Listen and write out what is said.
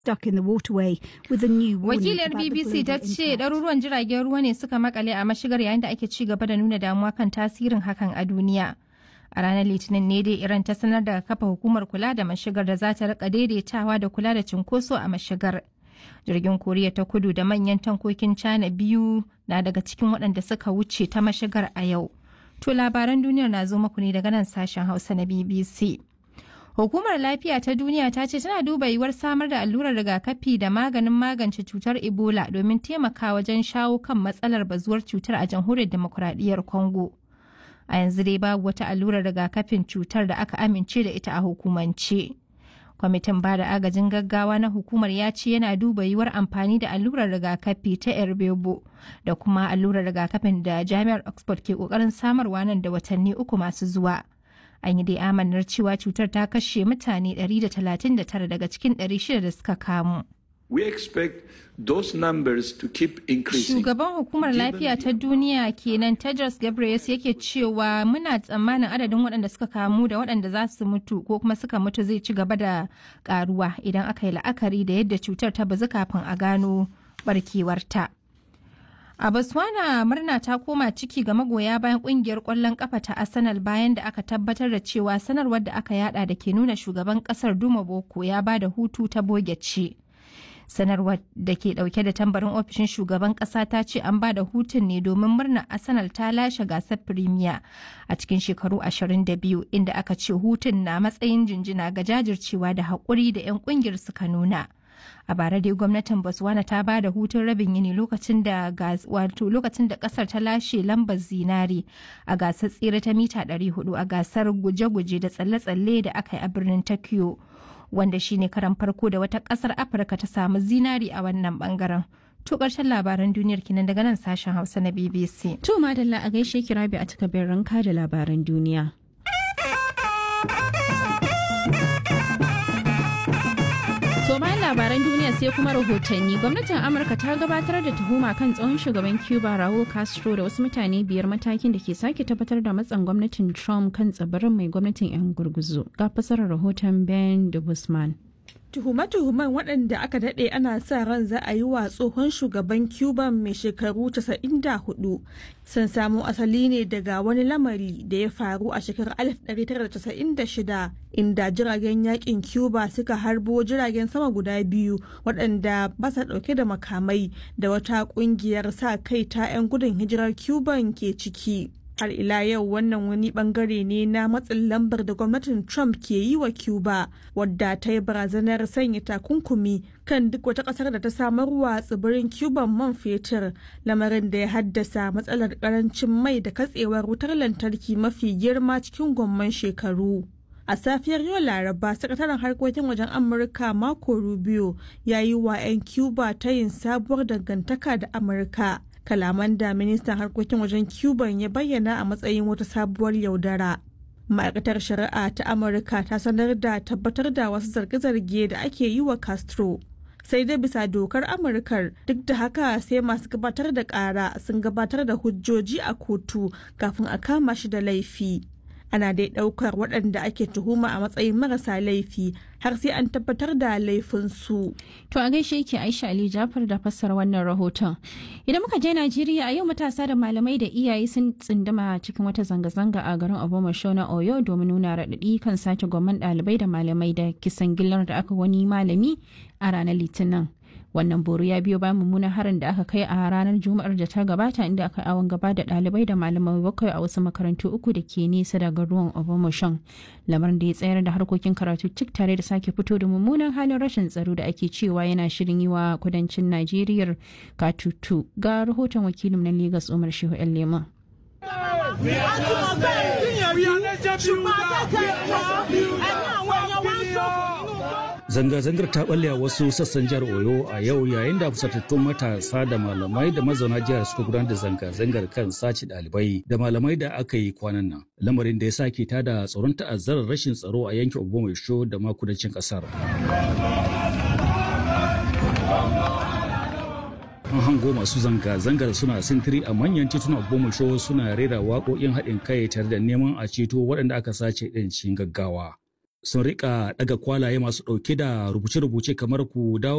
stuck in the waterway with a new warning Wakiliyar about the BBC ta global ce impact. ɗaruruwan jiragen ruwa ne suka makale a mashigar yayin da ake ci gaba da nuna damuwa kan tasirin hakan a duniya. A ranar Litinin ne dai Iran ta sanar da kafa hukumar kula da mashigar da za ta rika daidaitawa da kula da cinkoso a mashigar. Jirgin Koriya ta kudu da manyan tankokin China biyu na daga cikin waɗanda suka wuce ta mashigar a yau. To labaran duniyar na zo muku ne daga nan sashen Hausa na BBC. Hukumar Lafiya ta Duniya ta ce tana duba yiwuwar samar da allurar rigakafi da maganin magance cutar Ebola domin taimaka wajen shawo kan matsalar bazuwar cutar a jamhuriyar demokuraɗiyyar Congo. A yanzu dai babu wata allurar rigakafin cutar da aka amince da ita a hukumance. Kwamitin ba da agajin gaggawa na hukumar ya ce yana duba yiwuwar amfani da allurar rigakafi ta Erbebo da kuma allurar rigakafin da Jami'ar Oxford ke kokarin samarwa nan da watanni uku masu zuwa. An yi dai amanar cewa cutar ta kashe mutane 139 daga cikin 600 da suka kamu. We expect those numbers to keep increasing. Shugaban hukumar lafiya ta duniya kenan Tedros Ghebreyesus yake cewa muna tsammanin adadin waɗanda suka kamu da waɗanda za su mutu ko kuma suka mutu zai ci gaba da karuwa idan aka yi la'akari da yadda cutar ta bazu kafin a gano barkewarta. A Botswana murna ta koma ciki ga magoya bayan kungiyar kwallon kafa ta Arsenal bayan da aka tabbatar da cewa sanarwar da aka yada da ke nuna shugaban kasar Duma Boko ya ba da hutu ta boge ce. sanarwar da ke dauke da tambarin ofishin shugaban kasa ta ce an ba da hutun ne domin murnar arsenal ta lashe gasar premier a cikin shekaru 22 inda aka ce hutun na matsayin jinjina ga jajircewa da haƙuri da 'yan kungiyar suka nuna a bara dai gwamnatin botswana ta ba da hutun rabin yini lokacin da wato lokacin da kasar ta lashe lambar zinare a gasar tsere ta mita 400 a gasar guje-guje da tsalle-tsalle da aka yi a birnin tokyo wanda shine karan farko da wata kasar afirka ta samu zinari a wannan bangaren to karshen labaran duniyar kinan daga nan sashen hausa na bbc To madalla a gaishe ki rabi a takabin ranka da labaran duniya. To bayan labaran duniya sai kuma rahotanni gwamnatin Amurka ta gabatar da tuhuma kan tsohon shugaban Cuba Raul Castro da wasu mutane biyar matakin da ke sake tabbatar da matsan gwamnatin Trump kan tsibirin mai gwamnatin 'yan gurguzu. Ga fasarar rahoton Ben Dubusman. Tuhume-tuhumen waɗanda aka daɗe ana sa ran za a yi wa tsohon shugaban Cuba mai shekaru 94 sun samo asali ne daga wani lamari da ya faru a shekarar 1996 inda jiragen yakin Cuba suka harbo jiragen sama guda biyu waɗanda ba sa ɗauke da makamai da wata ƙungiyar sa kai ta 'yan gudun hijirar Cuban ke ciki. har ila yau wannan wani bangare ne na matsin lambar da gwamnatin trump ke yi wa cuba wadda ta yi barazanar sanya takunkumi kan duk wata kasar da ta samarwa tsibirin cuban man fetur lamarin da ya haddasa matsalar karancin mai da katsewar wutar lantarki mafi girma cikin gwamman shekaru a safiyar yau laraba sakataren harkokin wajen amurka marco rubio ya yi wa 'yan cuba ta yin sabuwar dangantaka da amurka kalaman da ministan harkokin wajen cuban ya bayyana a matsayin wata sabuwar yaudara ma'aikatar shari'a ta amurka ta sanar da tabbatar da wasu zarge-zarge da ake yi wa castro sai dai bisa dokar amurkar duk da haka sai masu gabatar da kara sun gabatar da hujjoji a kotu kafin a kama shi da laifi ana dai daukar waɗanda ake tuhuma a matsayin marasa laifi har sai an tabbatar da laifinsu. To a gaishe yake Aisha Ali Jafar da fassara wannan rahoton. Idan muka je Najeriya a yau matasa da malamai da iyaye sun tsindama cikin wata zanga-zanga a garin Obomasho na Oyo domin nuna raɗaɗi kan sace gwamman ɗalibai da malamai da kisan gillar da aka wani malami a ranar Litinin. wannan boro ya biyo bayan mummunan harin da aka kai a ranar juma'ar da ta gabata inda aka awon gaba da ɗalibai da malamai bakwai a wasu makarantu uku da ke nesa daga ruwan obamashan lamarin da ya tsayar da harkokin karatu cik tare da sake fito da mummunan halin rashin tsaro da ake cewa yana shirin yi wa kudancin najeriya katutu ga rahoton wakilin na Legas umar shehu yan lema Zanga-zangar ta balle a wasu sassan jihar Oyo a yau yayin da fusatattun matasa da malamai da mazauna jihar suka gudanar da zanga-zangar kan sace ɗalibai da malamai da aka yi kwanan nan. Lamarin da ya sake tada tsoron ta'azzarar rashin tsaro a yankin Obomaisho da ma kudancin ƙasar. an hango masu zanga-zangar suna sintiri a manyan titunan Obomaisho suna rera waƙoƙin haɗin kai tare da neman a ceto waɗanda aka sace ɗin cikin gaggawa. sun rika daga kwalaye masu ɗauke da rubuce-rubuce kamar ku dawo